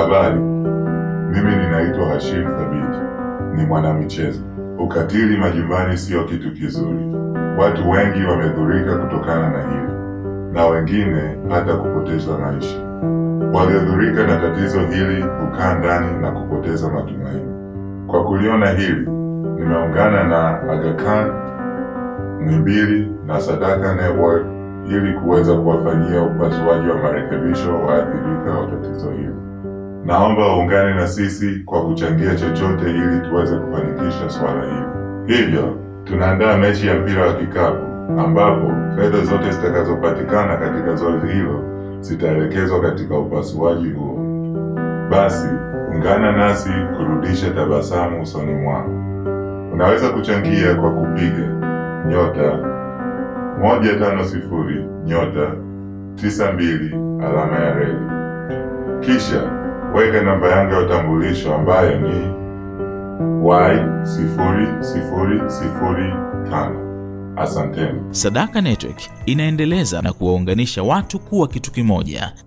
Habari, mimi ninaitwa Hashim Thabiti, ni mwanamichezo. Ukatili majumbani sio kitu kizuri. Watu wengi wamedhurika kutokana na hili, na wengine hata kupoteza maisha. Waliodhurika na tatizo hili hukaa ndani na kupoteza matumaini. Kwa kuliona hili, nimeungana na Aga Khan, Muhimbili na Sadaka Network ili kuweza kuwafanyia upasuaji wa marekebisho waathirika wa tatizo hili. Naomba uungane na sisi kwa kuchangia chochote ili tuweze kufanikisha swala hili. Hivyo tunaandaa mechi ya mpira wa kikapu ambapo fedha zote zitakazopatikana katika zoezi hilo zitaelekezwa katika upasuaji huo. Basi ungana nasi kurudisha tabasamu usoni mwako. Unaweza kuchangia kwa kupiga nyota moja tano sifuri nyota tisa mbili alama ya reli, kisha weka namba yangu ya utambulisho ambayo ni y sifuri sifuri sifuri tano. Asanteni. Sadaka Network inaendeleza na kuwaunganisha watu kuwa kitu kimoja